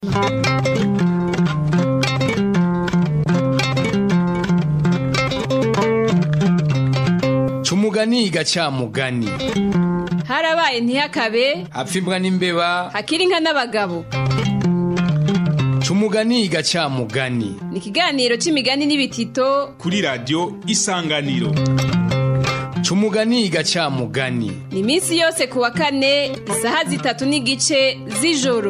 Cumugani gacamugani harabaye ntihakabe hapfa imbwa n'imbeba hakiri inka n'abagabo Cumugani gacamugani ni ikiganiro c'imigani n'ibitito kuri radiyo isanganiro Cumugani gacamugani ni iminsi yose ku wa kane isaha zitatu n'igice z'ijoro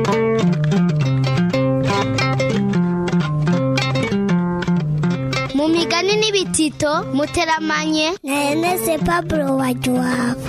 mu migani n'ibitito muteramanye na Ernest Pablo Wajuwabo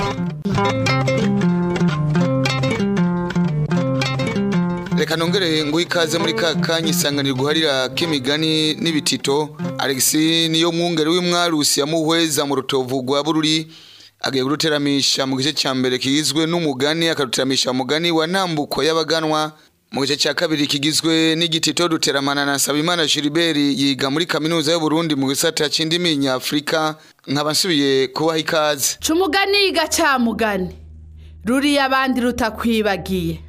reka nongere ngo ikaze muri ka kanya isanganiro guharira k'imigani n'ibitito Alex niyo mwungere w'imwarusi yamuhweza mu rutovu rwa bururi agiye kuruteramisha mu gice cya mbere kigizwe n'umugani akaruteramisha umugani wa ntambuko y'abaganwa mu gice cya kabiri kigizwe n'igitito duteramana na Sabimana Gilbert yiga muri kaminuza y'u Burundi mu gisata c'indimi nyafrika nkaba nsubiye kubaha ikaze cumugani gacamugani ruriya abandi rutakwibagiye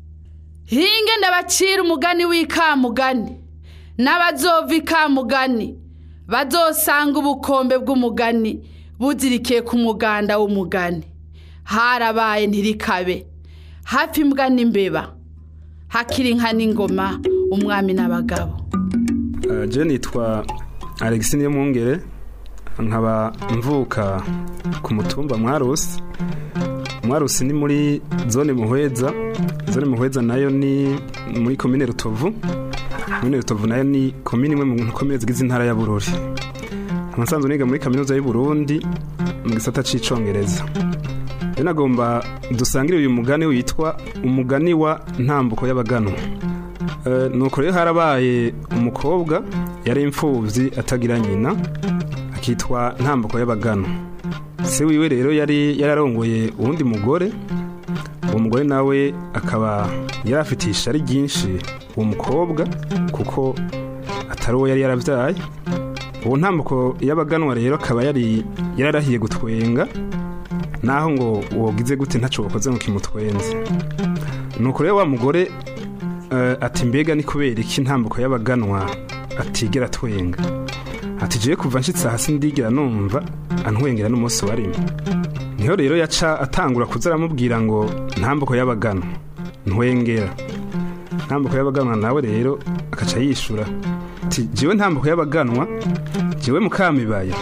hinge ndabacira umugani w'ikamugani n'abazova ikamugani bazosanga ubukombe bw'umugani buzirikiye ku muganda w'umugani harabaye ntirikabe hafi imbwa n'imbeba hakiri inka n'ingoma umwami n'abagabo Uh, je nitwa Alex Niyomwungere nkaba mvuka ku mutumba Mwarusi Mwarusi ni muri zone Muhweza zone Muhweza nayo ni muri komine Rutovu komine Rutovu nayo ni komine imwe mu komine zigize intara ya Bururi Nsanzwe niga muri kaminuza y'u Burundi mu gisata c'icongereza rero nagomba dusangire uyu mugani witwa umugani wa ntambuko y'abaganwa Eh, nuko rero harabaye umukobwa yari imfuvyi atagira nyina akitwa ntambuko y'abagano se wiwe rero yari yararongoye uwundi mugore uwo mugore nawe akaba yari afitiye ishari ryinshi uwo mukobwa kuko atari uwo yari yaravyaye uwo ntambuko y'abaganwa rero akaba yari yararahiye gutwenga naho ngo wogize gute ntaco wakoze ngo kimutwenze nuko rero wa mugore eh, ati mbega ni kubera iki intambuko y'abaganwa atigera twenga ati jewe kuva nshitse hasi ndigera numva antwengera n'umunsi wa rimwe niho rero yaca atangura kuza aramubwira ngo ntambuko y'abaganwa ntwengera ntambuko y'abaganwa nawe rero akaca yishura ati jewe ntambuko y'abaganwa jewe mukamibaya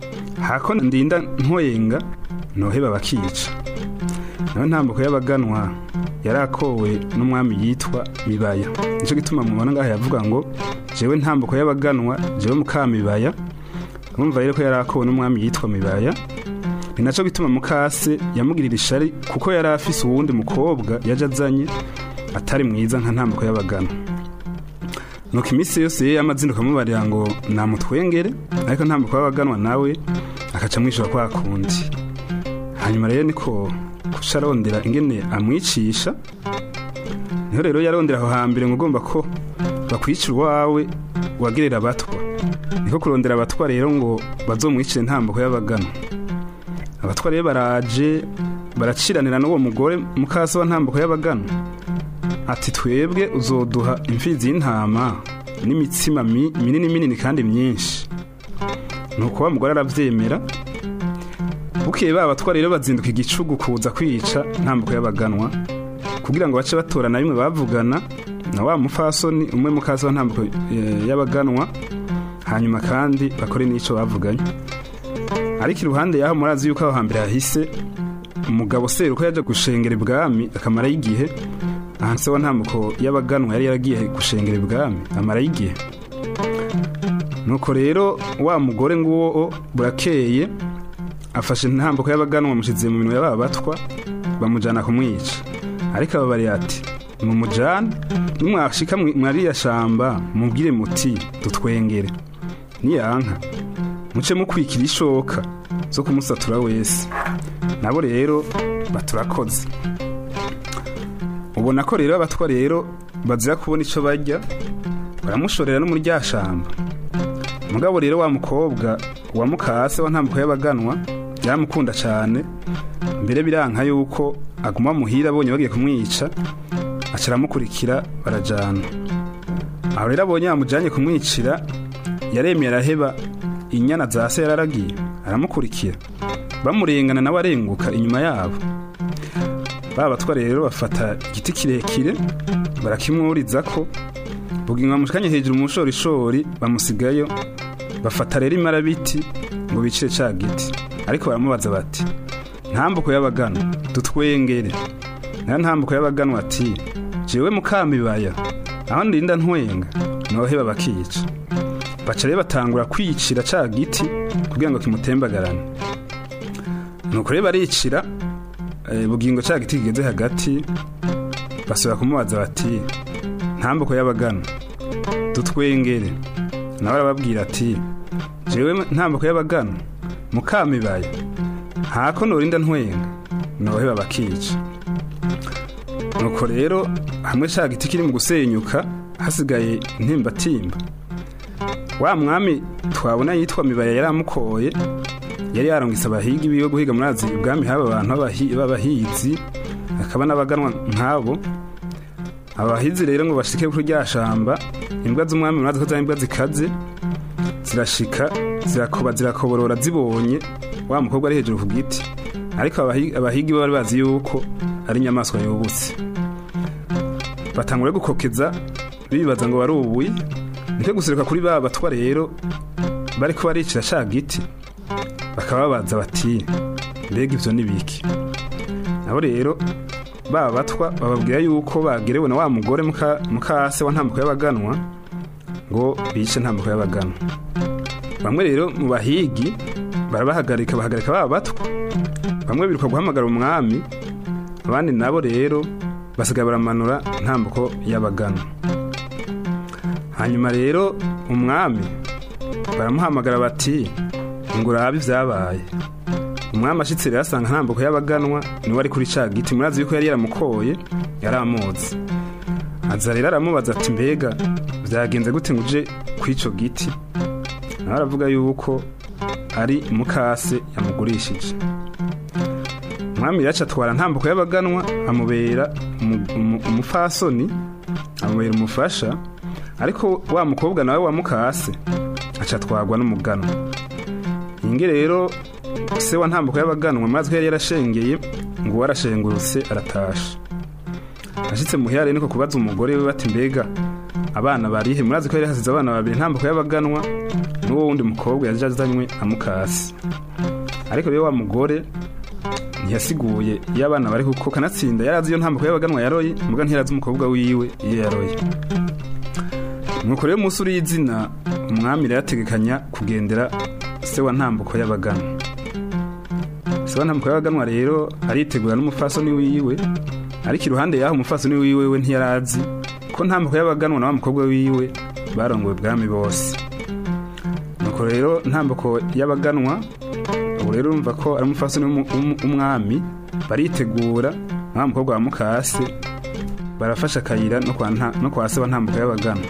hako ndinda ntwenga noheba bakica nawe ntambuko y'abaganwa yarakowe n'umwami yitwa mibaya nicyo gituma mubona ngaha yavuga ngo jewe ntambuko y'abaganwa jewe mukamibaya urumva rero ko yarakowe n'umwami yitwa mibaya ni nacyo gituma mukase yamugirira ishari kuko yari afise uwundi mukobwa yaje azanye atari mwiza nka ntambuko y'abaganwa nuko iminsi yose ye y'amazina ukamubarira ngo namutwengere ariko ntambuko y'abaganwa nawe akaca mwishura kwa kundi hanyuma rero niko kuca arondera ingene amwicisha niho rero yarondera aho hambere ngo ugomba ko bakwicira uwawe wagirira abatwa niko kurondera abatwa rero ngo bazomwicire ntambuko y'abagano abatwa rero baraje baraciranira n'uwo mugore mukasa wa ntambuko y'abagano ati twebwe uzoduha imfizi y'intama n'imitsima mi- minini minini kandi myinshi nuko wa mugore aravyemera bukeye ba batwa rero bazinduka igicugu kuza kwica ntambuko y'abaganwa kugira ngo bace batorana bimwe bavugana na wa mufasoni umwe mukasa wa ntambuko eh, y'abaganwa hanyuma kandi bakore n'ico bavuganye ariko iruhande yaho murazi yuko aho hambere hahise umugabo seruko yaje gushengera ibwami akamarayo igihe aha se wa ntambuko y'abaganwa yari yaragiye gushengera ibwami amarayo igihe nuko rero wa mugore nguwo burakeye afashe intambuko y'abaganwa amushize mu minwe y'aba batwa bamujyana kumwica ariko ababariye ati mumujyane nimwashika mwi- mwariya shamba mubwire muti dutwengere niyanka muce mukwikira ishoka zo kumusatura wese nabo rero baturakoze ubona ko rero abatwa rero bazira kubona icyo barya baramushorera no muri rya shamba mugabo rero wa mukobwa wa mukase wa ntambuko y'abaganwa yaramukunda cyane mbere biranka yuko aguma muhira abonye bagiye kumwica aca aramukurikira barajana aho rero abonye bamujyanye kumwicira yaremye araheba inyana za se yararagiye aramukurikira bamurengana nawe arenguka inyuma yabo ba batwara rero bafata igiti kirekire barakimwuriza ko bugingo bamushikanye hejuru mu bushorishori bamusigayo bafata rero imarabiti ngo bicire ca giti ariko baramubaza bati ntambuko y'abagano dutwengere nayo ntambuko y'abagano ati jewe mukamibaya aho ndinda ntwenga noheba bakica baca rero batangura kwicira ca giti kugira ngo kimutembagarane nuko rero baricira eh, bugingo ca giti kigeze hagati basubira kumubaza bati ntambuko y'abagano dutwengere nawe arababwira ati jewe ntambuko y'abagano mukamibaya ntako norinda ntwenga noheba bakica nuko rero hamwe ca giti kiri mu gusenyuka hasigaye intimbatimba wa mwami twabona yitwa mibaya yari amukoye yari yarungitse abahigi biwe guhiga muri azi ubwami haba abantu b'abahi- b'abahizi hakaba n'abaganwa nk'abo abahizi rero ngo bashike kuri rya shamba imbwa z'umwami murazi ko zari imbwa zikaze zirashika zirakoba zirakoborora zibonye wa mukobwa ari hejuru ku giti ariko abahi- abahigi bo bari bazi yuko ari inyamaswa yubutse batangura gukokeza bibaza ngo bari ubuye niko guseruka kuri ba batwa rero bariko baricira ca giti bakaba babaza bati mbega ivyo ni biki nabo rero ba batwa bababwira yuko bagerewe na wa mugore muka- mukase wa ntambuko y'abaganwa ngo bice ntambuko y'abaganwa bamwe rero mu bahigi barabahagarika bahagarika ba batwa bamwe biruka guhamagara umwami abandi nabo rero basigaye baramanura ntambuko y'abaganwa hanyuma rero umwami baramuhamagara bati ngo urabe ibyabaye umwami ashitse rero asanga ntambuko y'abaganwa niwe ari kuri ca giti murazi yuko yari yaramukoye yari amuzi aza rero aramubaza ati mbega byagenze gute ngo uje kw'ico giti nawe aravuga yuko ari mukase yamugurishije umwami rero aca atwara ntambuko y'abaganwa amubera umu- umu- umupfasoni amubera umufasha ariko wa mukobwa nawe wa mukase aca atwarwa n'umuganwa inge rero se wa ntambuko y'abaganwa maze ko yari yarashengeye ngo uwo arashengurutse aratasha ashitse muhira rero niko kubaza umugore we bati mbega abana barihe murazi ko yari hasize abana babiri ntambuko y'abaganwa n'uwo wundi mukobwa yaje azanywe amukasi ariko rero wa mugore ntiyasiguye iyo abana bari kuko kanatsinda yari azi iyo ntambuko y'abaganwa yaroye muga ntiyarazi umukobwa wiwe iyo yaroye nuko rero umunsi uriho izina umwami rero ategekanya kugendera se wa ntambuko y'abaganwa se wa ntambuko y'abaganwa rero aritegura n'umufasoni wiwe ariko iruhande y'aho umufasoni wiwe we ntiyarazi ko ntambuko y'abaganwa na wa mukobwa wiwe barongowe ubwami bose nuko rero ntambuko y'abaganwa ubu rero urumva ko ari umufasoni w'umu- w'umu- w'umwami baritegura na wa mukobwa wa mukase barafasha akayira no kwa nta- no kwa se wa ntambuko y'abaganwa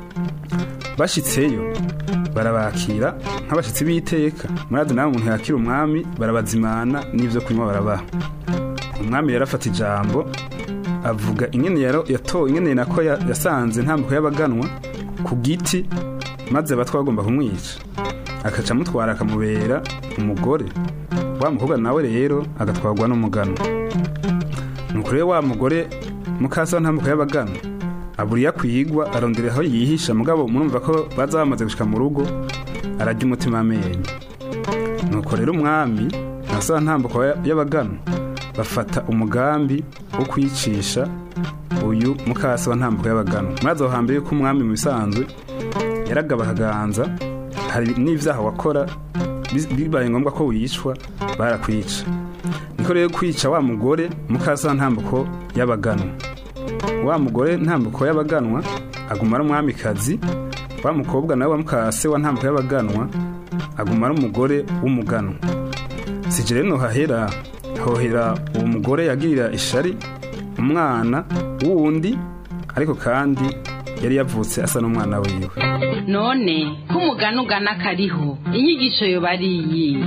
bashitseyo barabakira nk'abashitsi b'iteka murazi nawe umuntu yakira umwami barabazimana n'ivyo kunywa barabaha umwami rero afata ijambo avuga ingene yaro yato ingene nako ya- yasanze ntambuko y'abaganwa ku giti maze abatwa bagomba kumwica akaca amutwara akamubera umugore wa mukobwa nawe rero agatwarwa n'umuganwa nuko rero wa mugore mukasa wa ntambuko y'abaganwa abura iyo akwigwa arondera aho yihisha mugabo murumva ko baza bamaze gushika mu rugo arajya umutima amenyo nuko rero umwami na sa ntambuko ya- y'abaganwa bafata umugambi wo kwicisha uyu mukasi wa ntambuko y'abaganwa maze aho hambere yuko umwami mu bisanzwe yaragaba akaganza hari n'ivyaha wakora bi- bibaye ngombwa ko wicwa barakwica niko rero kwica wa mugore mukasi wa ntambuko y'abaganwa wa mugore ntambuko y'abaganwa aguma ari umwamikazi wa mukobwa nawe wa mukase wa ntambuko y'abaganwa aguma ari umugore w'umuganwa sije rero hahera hohera uwo mugore yagirira ishari umwana wundi ariko kandi yari yavutse asa n'umwana wiwe none ko umugani ugana kariho inyigisho yoba ari iyihe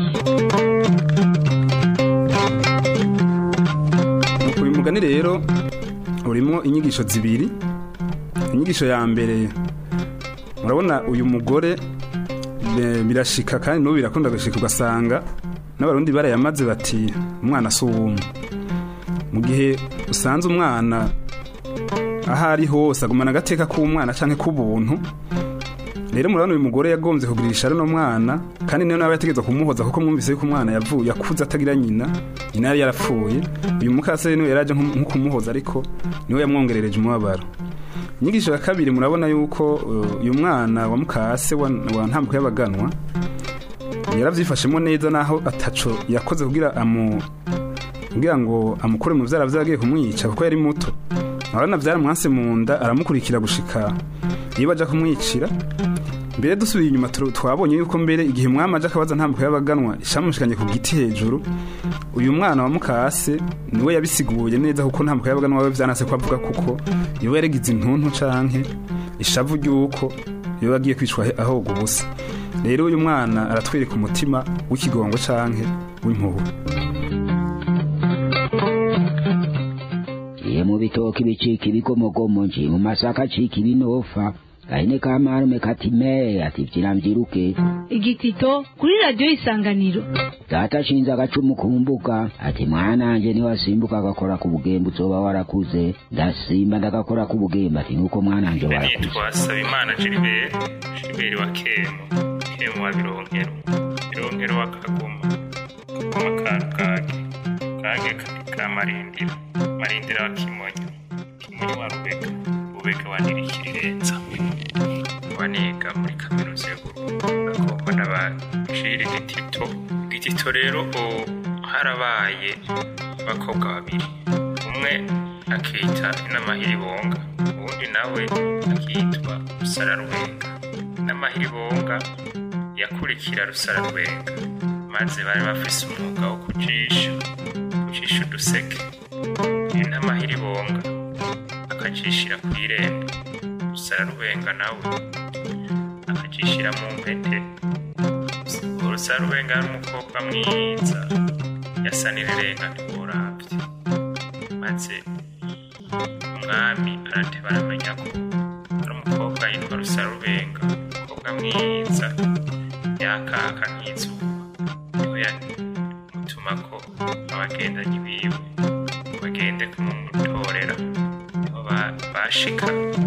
uyu mugani rero urimo inyigisho zibiri inyigisho ya mbere murabona uyu mugore be- birashika kandi n'ubu birakunda gushika ugasanga n'abarundi barayamaze bati umwana si uwumwe mu gihe usanze umwana aho ari hose agumana agateka k'umwana cyangwa k'ubuntu rero murabona uyu mugore yagombye kugurisha runo mwana kandi niyo nawe yategereza kumuhoza kuko mwumvise yuko umwana yavuye yakuze atagira nyina nyina yari yarapfuye uyu mukasere niwe yaraje nko nko kumuhoza ariko niwe yamwongerereje umubabaro inyigisho ya kabiri murabona yuko uh, uyu mwana wa mukase wa, wa ntambuko y'abaganwa yarabyifashemo neza naho ataco yakoze kugira amu kugira ngo amukure mu vyara vyagiye kumwica kuko yari muto abana vyaramwanse mu nda aramukurikira gushika iyo baja kumwicira mbere dusubiye inyuma tu- twabonye yuko mbere igihe umwami aje akabaza ntambuko y'abaganwa ishamushikanye ku giti hejuru uyu mwana wa mukase niwe yabisiguye neza kuko ntambuko y'abaganwa we vyanase ko avuga kuko iwe yaregize intuntu canke ishavu ry'uko iyo agiye kwicwa he- ahoga ubusa rero uyu mwana aratwereka umutima w'ikigongo canke w'impuhwe Iye mu bitoki bicika ibigomogomo nje mu masaka acika ibinofa gahene ka marume kati me ati vyira mvyiruke igitito kuri radiyo isanganiro data ashinze agacumu ku mbuga ati mwananje niwasimbuka agakora ku bugembe uzoba warakuze ndasimba ndagakora ku bugembe ati nuko mwananje warakuze nitwa Sabimana Gilbert Gilbert wa Kemo Kemo wa Bironkero Bironkero wa Kagoma Kagoma ka Rugage Rugage ka- ka Marindira Marindira wa Kimonyo Kimonyo wa Rubega Rubega wa Nirikirirenza waniga muri kaminuza y'Uburundi agomba n'abacira igitito igitito rero o- harabaye abakobwa babiri umwe akita n'amahiribonga uwundi nawe akitwa rusararwenga n'amahiribonga yakurikira rusararwenga maze bari bafise umwuga wo kujisha kujisha uduseke n'amahiribonga akajishira ku irembo rusararwenga nawe akajishira mu mpete rusararwenga ari umukobwa mwiza yasa n'irirenga ntiworabye maze umwami arateba aramenya ko ari umukobwa yitwa rusarubenga umukobwa mwiza yakaka nk'izuba niho yamutuma ko abagendanyi biwe bagende kumutorera niho ba- bashika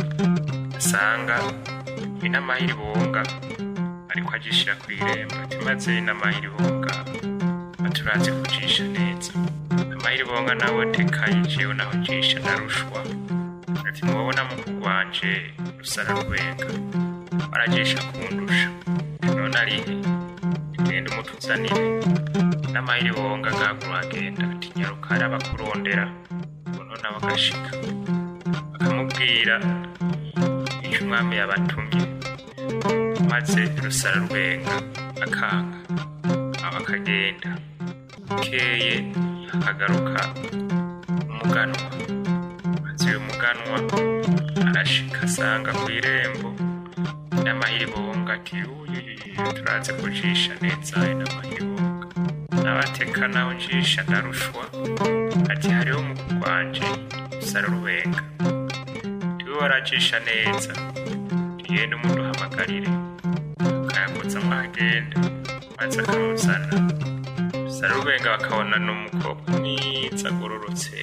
asanga inamahiribonga ariko agishira ku irembo ati maze inamahiribonga aturaze kujisha neza amahiribonga nawe tekaye jewe naho jisha narushwa ati mubabona mu kugwanje rusara rwenga barajisha kundusha none arihe genda umutuzanire n'amahiribonga gagura agenda ati nyaruka hari abakurondera ngo none bagashika bakamubwira icyo umwami yabatumye maze rusara rwenga akanga aba akagenda bukeye akagaruka umuganwa maze uyu muganwa arashika asanga ku irembo n'amahiribonga ati uyuyuyu turaze kujisha neza n'amahiribonga n'abateka naho njisha ndarushwa ati hariho umukuru wanje rusara rubenga tiwe warajisha neza tugende umuntu uhamagarire akayakoza mwagenda maze akamuzana sarubenga bakabona n'umukobwa mwiza agororotse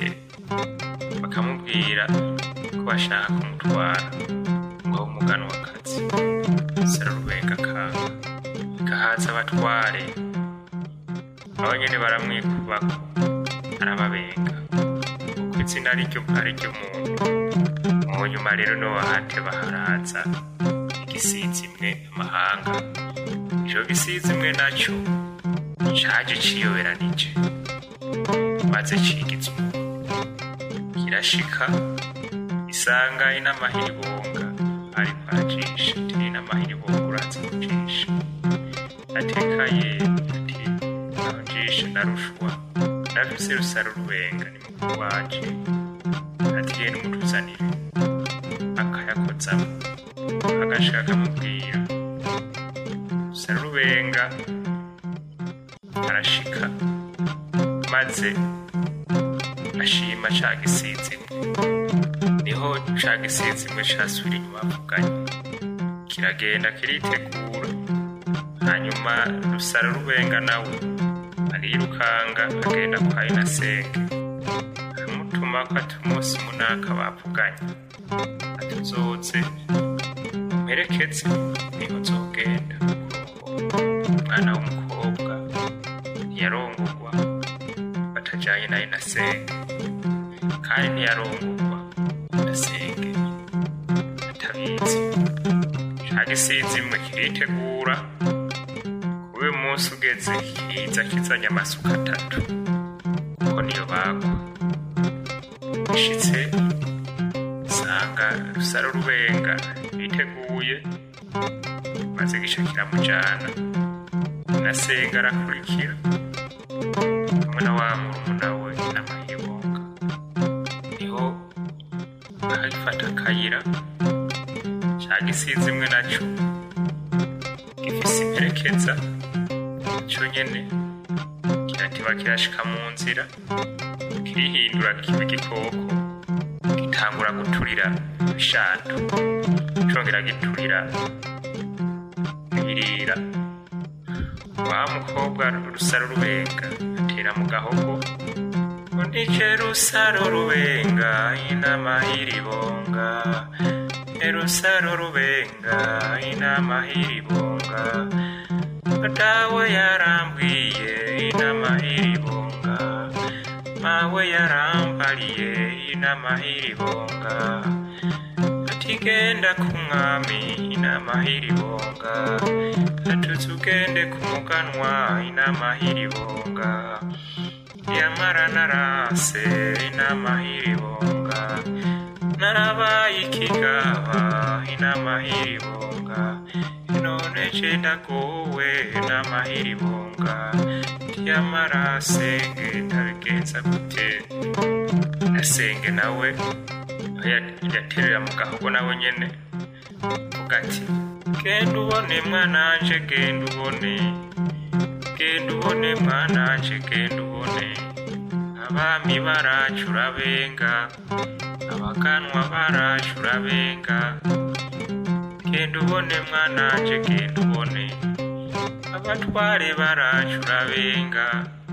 bakamubwira ko bashaka kumutwara ngo abe umuganwakazi sarubenga akanga gahaza abatware abo nyene baramwikubako arababenga kuko izina ryo ari ry'umuntu mu nyuma rero no bahate baharaza igisizi imwe amahanga ico gisizi imwe naco caje ciyoberanije maze cigiza kirashika isanga inamahiribonga ariko arajisha ati inamahiribonga uraza kujisha atekaye ati abajisha narushwa ndafise rusaro rubenga ni mukuru wanje ati genda umutuzanire akayakozamo agashika akamubwira rusaro rubenga arashika maze ashima ca gisizi ca gisizi imwe casubira inyuma avuganye kiragenda kiritegura hanyuma rusara rubenga nawe arirukanga agenda kwa inasenge aramutuma ko ati umunsi munaka bavuganye ati uzoze mperekeze niho nzogenda umwana w'umukobwa ntiyarongorwa batajanye na inasenge kandi ntiyarongorwa inasenge atabizi ca gisizi imwe kiritegura kuri uyu munsi ugeze kiza kizanye amasuka atatu kuko niyo bagwa ishitse usanga rusaro rubenga biteguye maze gica kiramujana nasenga arakurikira hamwe na wa murumuna we n'amahibonga niho agifata akayira ca gisizi imwe naco gifise imperekeza co nyene kiratiba kirashika mu nzira kirihindura kiba igikoko gitangura guturira ibishando congera giturira ibirira wa mukobwa rusaro rubenga atera mu gahogo undije rusaro rubenga inama y'iribonga erusaro rubenga inama y'iribonga dawe yarambwiye inama y'iribonga mawe yarambariye inama y'iribonga ati genda ku mwami inama y'iribonga atuze ugende ku muganwa inama y'iribonga yamara narase inama y'iribonga narabaye ikigaba inama y'iribonga none je ndagowe inama y'iribonga yamara senge ndabigenza gute nasenge nawe yaterera mu gahogo nawe nyene vuga ati genda ubone mwananje genda ubone genda ubone mwananje genda ubone abami baracu urabenga abaganwa baracu urabenga genda ubone mwananje genda ubone abatware baracu urabenga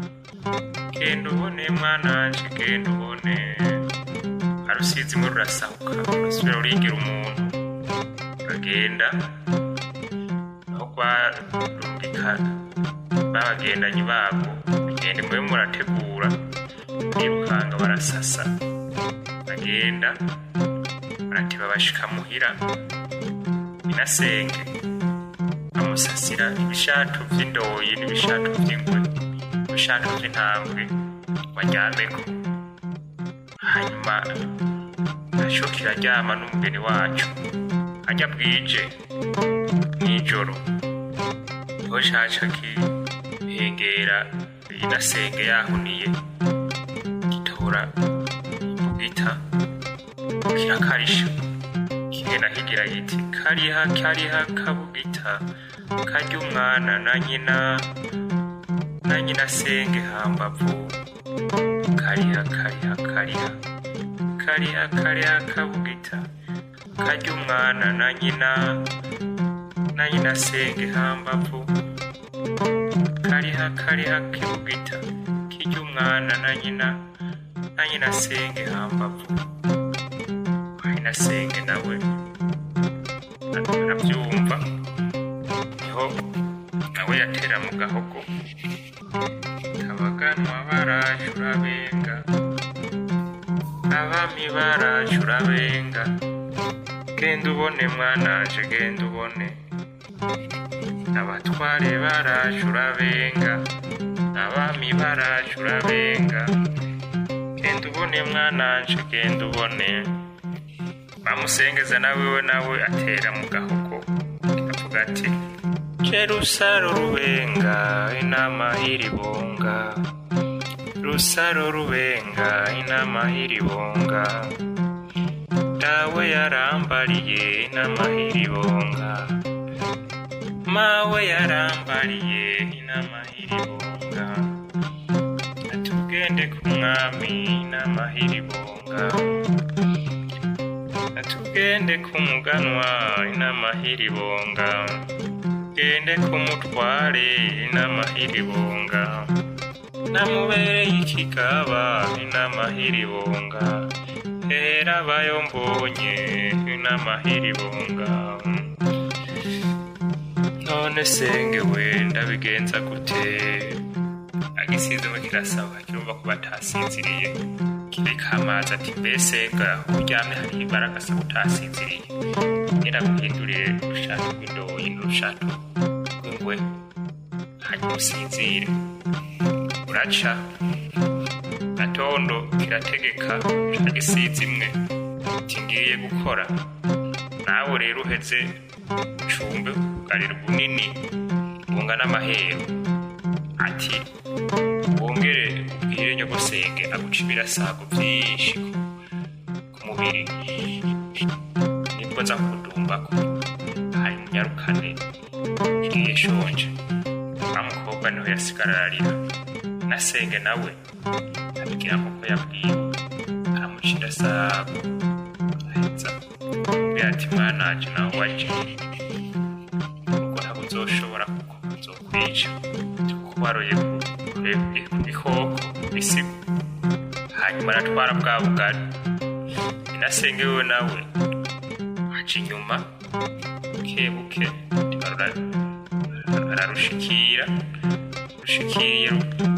genda ubone mwananje genda ubone arusizi imwe rurasahuka urasubira rurigira umuntu uragenda aho rwarungika babagendanyi babo bagenda mube murategura birukanga barasasa bagenda baratiba bashika muhira inasenge bamusasira ibishatu vy'indoyi n'ibishatu vy'ingwe ibishatu vy'intambwe baryameko hanyuma naco kiraryama n'umugeni wacu ajya bwije mw'ijoro niho caca kihengera inasenge yahuniye gitora imbugita kirakarisha kigenda kigira giti kariha kariha kabugita karya umwana na nyina na nyina senge hambavu kariha kariha kariha kariha kariha kabugita karya umwana na nyina na nyina senge hambavu kariha kariha kibugita kirya umwana na nyina na nyina senge hambavu nyina senge nawe arabyumva niho nawe yatera mu gahogo abaganwa baraje urabenga abami baraje urabenga genda ubone mwananje genda ubone abatware baraje urabenga abami baraje urabenga genda ubone mwananje genda ubone bamusengeza nawe we nawe atera mu gahogo avuga ati jerusaro rubenga inama y'iribonga rusaro rubenga inama y'iribonga dawe yarambariye inama y'iribonga mawe yarambariye inama y'iribonga atugende ku mwami inama y'iribonga tugende ku muganwa inamahiribonga gende ku mutware inamahiribonga namubereye ikigaba inamahiribonga era bayo mbonye inamahiribonga none senge we ndabigenza gute agisizemo kirasaba kirumva ko batasinziriye kireka amazi ati mbese ga uryamye hari ibara gasaba utasinziriye nyiraguhindurire urushato rw'indoyi n'urushato rw'ingwe hanyuma usinzire uraca gatondo kirategeka agisiza imwe ati ngiye gukora nawe rero uheze ucumbe ugarira ubunini bungana amahero ati wongere ubwire nyogosenge aguca ibirasago byinshi ku- ku mubiri nibwo nza kudumbako hari munyarukane ngiye shonje wa mukobwa niho yasigara ararira na senge nawe abigira nk'uko yabwiwe aramuca irasago aheza mbwira ati mwananje nawe waje ubwo ntabwo uzoshobora kuko uzokwica tukubaroye ku gikoko bisigo hanyuma aratwara bwa bugari inasenge wewe nawe aca inyuma bukebuke arura- ararushikira rushikiye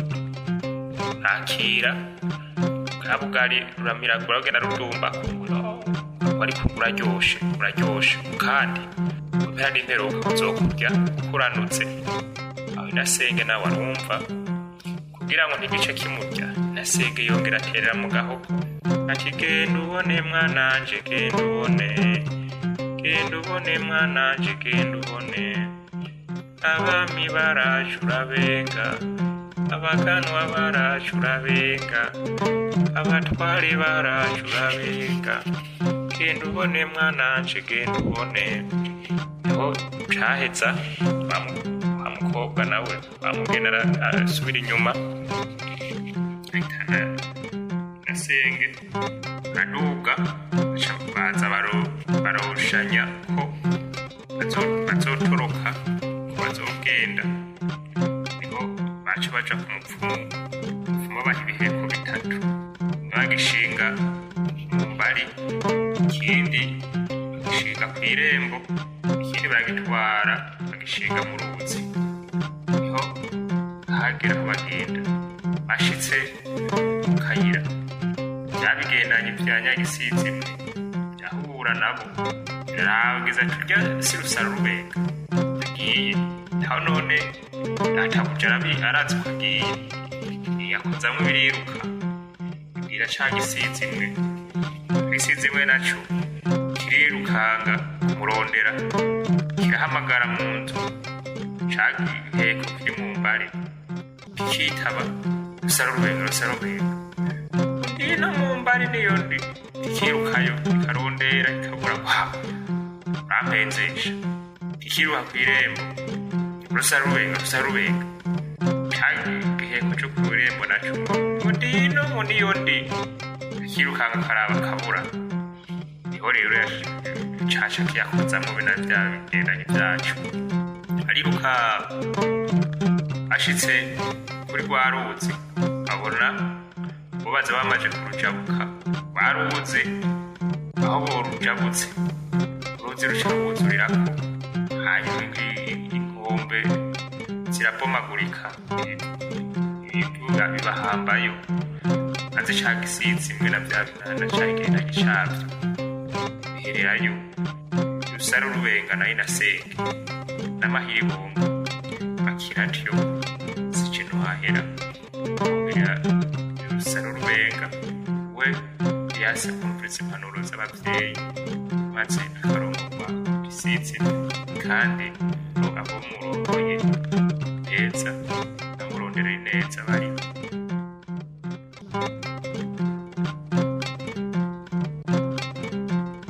akira bwa bugari ruramiragura rugenda rudumba ariko uraryoshe uraryoshe kandi kubera n'imperuka uzokurya ukuranutse aho inasenge nawe arumva kugira ngo ntigice kimurya inasenge yongera aterera mu gahogo ati genda ubone mwananje genda ubone genda ubone mwananje genda ubone abami baraje urabenga abaganwa baraje urabenga abatware baraje urabenga genda ubone mwananje genda ubone niho caheza wa mu- wa mukobwa nawe wamugenda ara- arasubira inyuma ahitana nasenge aduga baca baza baro- baroshanya ko bazo- bazotoroka ko bazogenda niho baca baja ku mupfumu umupfumu baha ibiheko bitatu bagishinga mu mbari ikindi bagishinga ku irembo ikindi baragitwara bagishinga mu ruzi niho hagera aho bagenda bashitse mu kayira byabigendanye bya nyagisizi imwe byahura nabo biragiza turya si rusara rubenga agiye aho none databuja arabi arazi ko agiye yakozamwo biriruka bwira ca gisizi imwe gisizi imwe naco kirirukanga kumurondera kirahamagara mu nzu ca giheko kiri mu mbare kikitaba rusara rubenga rusara rubenga ino mu mbari niyo ndi ikirukayo ikarondera ikabura kwa urampenzesha ikiruha ku irembo rusa rubenga rusa rubenga kandi igiheko cyo ku irembo naco ngo ndino ngo niyo ndi akirukanga karaba kabura niho rero caca kiyakozamwo bina vya bigendanye vyacu ariruka ashitse kuri rwa ruzi abona bubaza bamaze kurujabuka baruze aho borujabutse uruzi ruca rubuzurirako hanyuma ingi- inkombe zirabomagurika ibiduga bibahambayo maze ca gisizi imwe na vya binana cagendanye cavyo bihererayo rusara rubenga nayo inasenge n'amahiribongo akiratyo zice ntohahera kugira rusara rubenga we yase kumviriza impanuro z'abavyeyi maze akarongorwa gisizi kandi ngo abo murongoye neza amurondereye neza bariho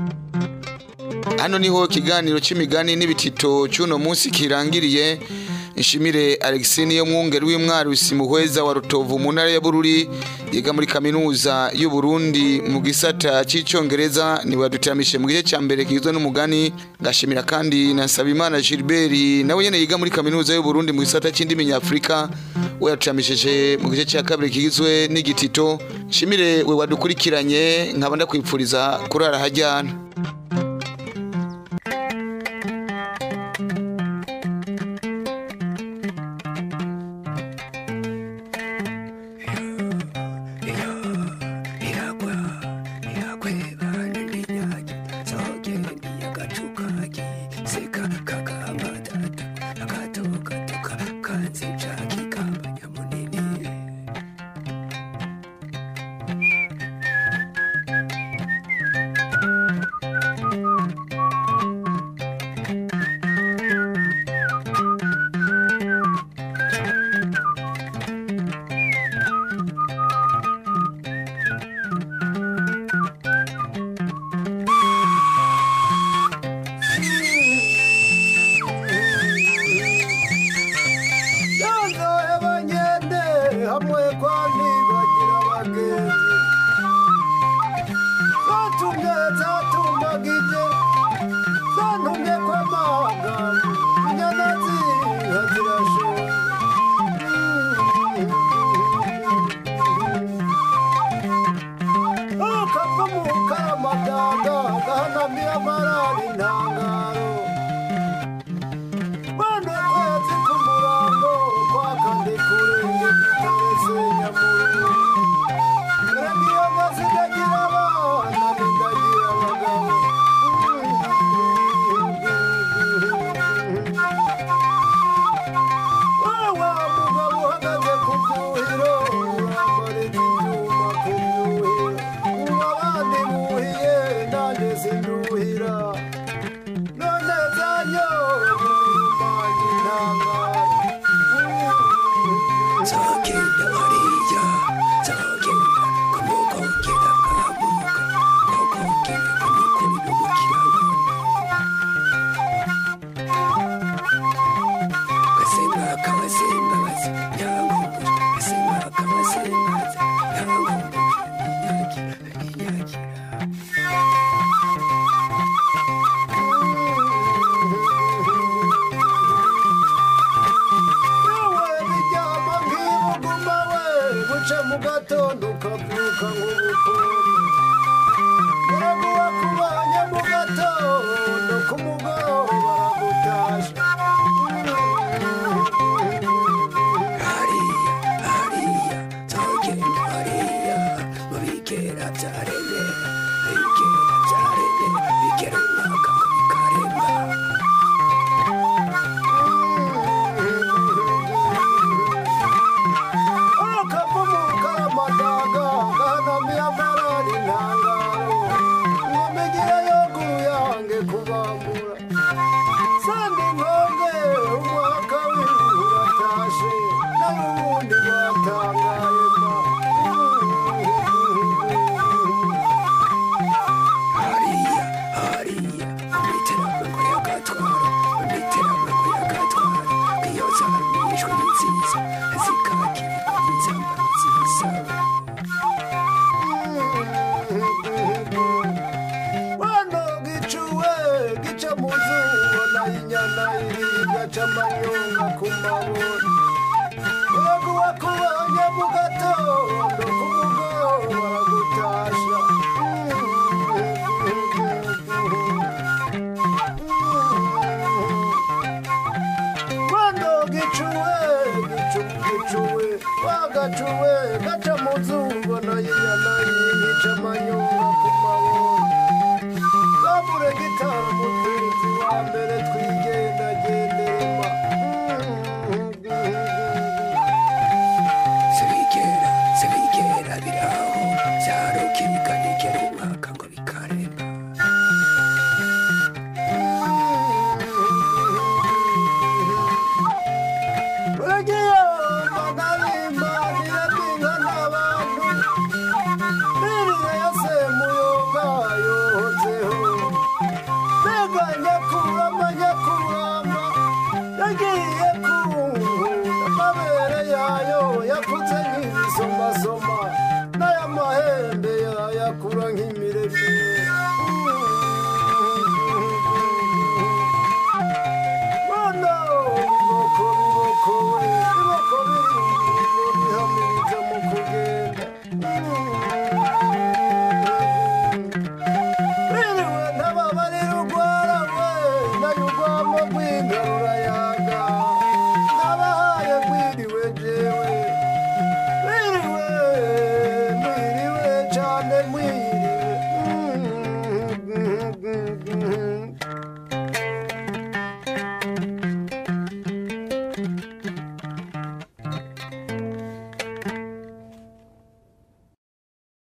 hano niho ikiganiro cy'imigani n'ibitito cy'uno munsi kirangiriye Nshimire Alexis niyo mwungeri w'imwarusi muhweza wa Rutovu mu ntara ya Bururi yiga muri kaminuza y'u Burundi mu gisata c'icongereza ni wadutamishe mu gice ca mbere kigizwe n'umugani ngashimira kandi na Sabimana Gilbert nawe nyene yiga muri kaminuza y'u Burundi mu gisata c'indimi nyafrika we yatutamishije mu gice ca kabiri kigizwe n'igitito nshimire we wadukurikiranye nkaba ndakwipfuriza kurara hajyana hamwe kwa ntibagira abagenzi zatumye zatumbagije zantumye kw'amanga inyana ziha zirashora akava mu karamaganga gahanamiye amarari intangaro bano kwezi k'umurango kwakandi kurenge gitarese nyamuru ragiyo mazi ndagira abana nindagira abagabo wa mugabo uhagaze ku byuhiro urambariza ibyuma ku byuhiro ubu abandi buhiye nanjye sinduhira none zanyoye umanye intangara zagenda hariya zagenda kumukongera bwamuka kokongera kumukubira mu kiraro gasemba kabasembabaza yankumbuye gasemba kabasembaza yankumbuye inyagira inyagira yewe biryama nk'ibuguma we buce mu gatondo ukabyuka nk'ubukombe baraguha kubanye mu gatondo ku mugoroba baragutasha hariya hariya zagenda hariya mu bigera byaremye bigera byaremye bigera umwaka ngo bikarema akavumu karamadaga gahanamiye amarari intangaro ngomigire yoguru yange kubambura sandi nkonge umwaka w'ibihuru uratashe nawe ubundi watangaye ma hariya hariya imiterambwe y'agatwara imiterambwe y'agatwara iyo zamishwe nziza zikakirwa n'inzamba nziza wano gicuwe gica mu zuba na inyana iribwa c'amanyonga ku maboni yego wakubonye mu gatondo ku mugoroba aragutasha wano gicuwe gicu gicuwe wagacuwe gaca mu zuba na inyana iribwa amanyonga ku maboni babure gitara mugenzi wa mbere twigendagenderema zibigera zibigera biraho byarukirika nigera umwaka ngo bikarema uragiye magarimba niratinga n'abantu nirire yase muyoga yohozeho mbega nyakurama nyakurama yagiye